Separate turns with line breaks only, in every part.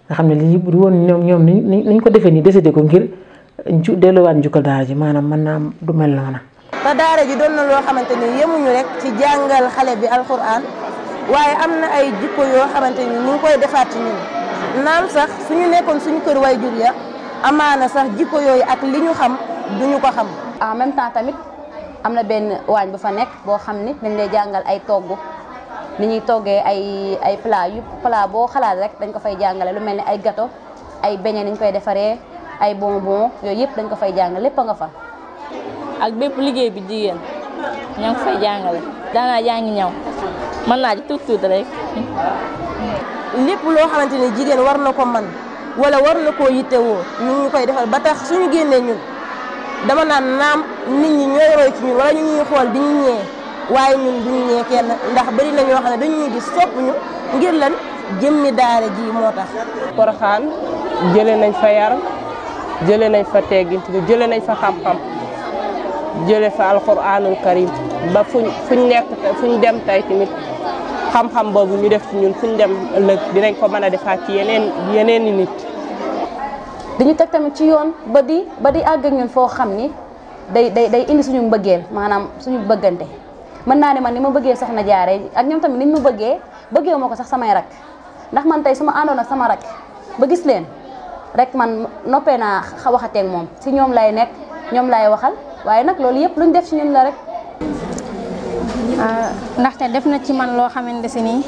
nga xam ne lii bu woon ñoom ñoom ni ñu ko defee nii décidé ko ngir ju delluwaat njukkal daara ji maanaam mën naa du mel noona
te daara ji doon na loo xamante ni yemuñu rek ci jàngal xale bi alxuraan waaye am na ay jikko yoo xamante ni ñu ngi koy defaat ci ñun naam sax suñu nekkoon suñu kër way jur ya amaana sax jikko yooyu ak li ñu xam duñu ko xam.
en même temps tamit am na benn waañ bu fa nekk boo xam ni dañ lay jàngal ay togg ni ñuy toggee ay ay plat yu plat boo xalaat rek dañ ko fay jàngale lu mel ni ay gâteau ay beignet ni ñu koy defaree ay bonbon yooyu yëpp dañ ko fay jàngale lépp a nga fa.
ak bépp liggéey bi jigéen ñoo ngi fay jàngale daanaa jàngi ñaw mën naa ci tuut tuut rek.
lépp loo xamante ni jigéen war na ko man wala war na koo yittewoo ñu ngi koy defal ba tax suñu génnee ñun dama naan naam nit ñi ñooy roy ci ñun wala ñu ñuy xool di ñu ñee waaye ñun duñu ñee kenn ndax bari na ñoo xam ne dañuy gis sopp ñu ngir lan jëmmi daara ji moo tax.
Poroxaan jëlee nañ fa yar jëlee nañ fa teggin jëlee nañ fa xam-xam jëlee fa alxuraanul karim ba fuñ fuñ nekk fuñ dem tey tamit. xam-xam boobu ñu def ci ñun fu ñu dem ëllëg dinañ ko mën a defaat ci yeneen yeneen i nit.
dañu teg tamit ci yoon ba di ba di àgg ak ñun foo xam ni day day day indi suñu mbëggeel maanaam suñu bëggante mën naa ne man ni ma bëggee soxna jaare ak ñoom tamit niñ ma bëggee bëggee ma ko sax samay rak ndax man tey su ma àndoon ak sama rak ba gis leen rek man noppee naa waxateeg moom si ñoom lay nekk ñoom lay waxal waaye nag loolu yëpp luñ def ci ñun la rek.
ndaxte def na ci man loo xamante si nii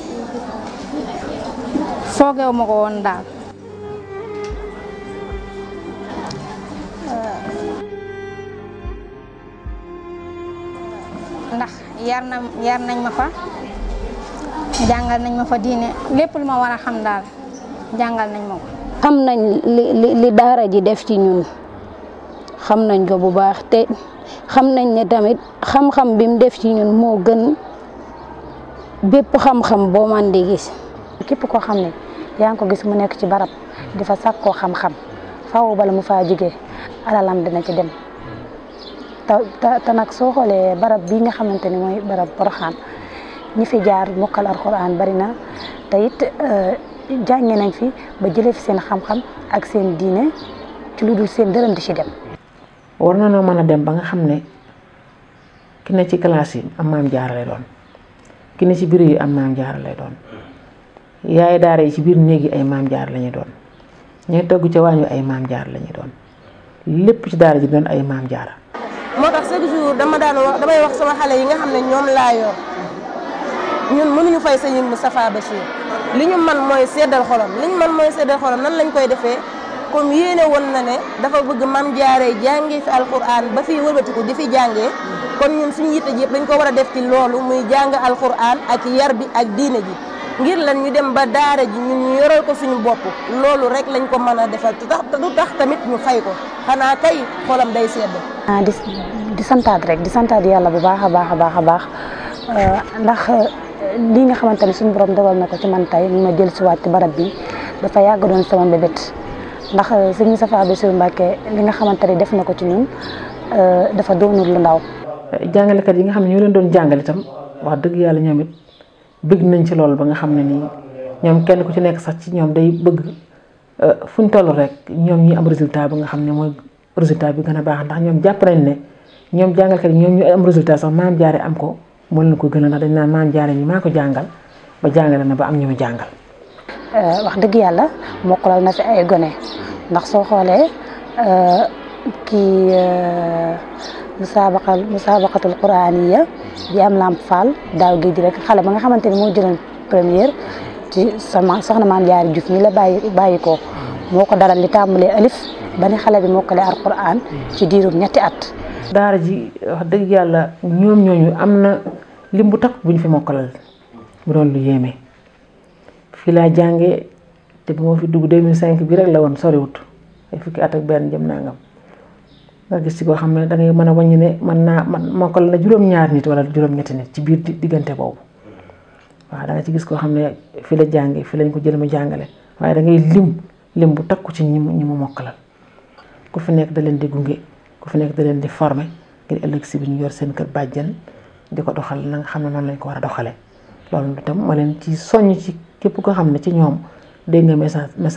foogeewu ma ko woon daal ndax yar na yar nañ ma fa jàngal nañ ma fa diine lépp lu ma war a xam daal jàngal nañ ma ko
xam nañ li li li daara ji def ci ñun xam nañ ko bu baax te xam nañ ne tamit xam-xam bi mu def ci ñun moo gën bépp xam-xam boo man di gis.
képp koo xam ne yaa ngi ko gis mu nekk ci barab di fa sàkkoo xam-xam faaw bala mu faa jógee alalam dina ci dem te te nag soo xoolee barab bii nga xamante ni mooy barab Poroxaan ñi fi jaar mokkal alxuraan bari na te it jànge nañ fi ba jëlee fi seen xam-xam ak seen diine ci lu dul seen dërëm di ci dem.
war na noo mën a dem ba nga xam ne ki ne ci classe yi am maam jaara lay doon ki ne ci biir yi am maam jaara lay doon yaay daara yi ci biir néeg yi ay maam jaara la ñuy doon ñooy togg ca waañu ay maam jaara la ñuy doon lépp ci daara ji doon ay maam jaara
moo tax chaque jour dama daan wax damay wax sama xale yi nga xam ne ñoom laa yor ñun mënuñu fay sëñ Moustapha Bachir li ñu man mooy seddal xolam li ñu man mooy seddal xolam nan lañ koy defee comme yéene woon na ne dafa bëgg mam jaaree jàngee fi alquran ba fii wëlbatiku di fi jàngee kon ñun suñu yitte ji yëpp dañ ko war a def ci loolu muy jàng alquran ak yar bi ak diine ji ngir lan ñu dem ba daara ji ñun ñu yoral ko suñu bopp loolu rek lañ ko mën a defal te tax du tax tamit ñu fay ko xanaa kay xolam day sedd.
ah di di santaat rek di santaat yàlla bu baax a baax a baax a baax ndax lii nga xamante ne suñu borom dogal na ko ci man tey ma jël si waat ci barab bi dafa yàgg doon sama mbébét. ndax sëñ Moustapha Bassirou Mbacké li nga xamante ne def na ko ci ñun dafa doonul lu ndaw.
jàngalekat yi nga xam ne ñoo leen doon jàngale itam wax dëgg yàlla ñoom it bëgg nañ ci loolu ba nga xam ne nii ñoom kenn ku ci nekk sax ci ñoom day bëgg fu ñu toll rek ñoom ñi am résultat bi nga xam ne mooy résultat bi gën a baax ndax ñoom jàpp nañ ne ñoom jàngalkat yi ñoom ñu am résultat sax maam jaare am ko moo leen ko gën a ndax dañ naan maam jaare ñi maa ko jàngal ba jàngale na ba am ñu ma jàngal.
wax dëgg yàlla mokkalal na fi ay gone ndax soo xoolee kii musaabaqal musaabaqatul quraaniya bi am lamp fall daaw géej gi rek xale ba nga xamante ni moo jëloon première ci sama soxna maam jaari Juuf mi la bàyyi bàyyi ko moo ko daral li tàmbalee alif ba ni xale bi mokkale alquran ci diirum ñetti at.
daara ji wax dëgg yàlla ñoom ñooñu am na lim bu takk bu ñu fi mokkalal bu doon lu yéeme. fii laa jàngee te bu ma fi dugg 2005 bi rek la woon soriwut ay fukki at ak benn jëm nangam nga gis ci koo xam ne dangay mën a wàññi ne mën naa man mokkal na juróom-ñaar nit wala juróom-ñetti nit ci biir diggante boobu waaw da nga ci gis koo xam ne fi la jàngee fi lañ ko jël mu jàngale waaye da ngay lim lim bu takku ci ñi mu ñi mu mokkalal ku fi nekk da leen di gunge ku fi nekk da leen di former ngir ëllëg si bi ñu yor seen kër bàjjen di ko doxal na nga xam ne noonu lañ ko war a doxalee loolu itam ma leen ci soññ ci képp koo xam ne ci ñoom dégg nga message message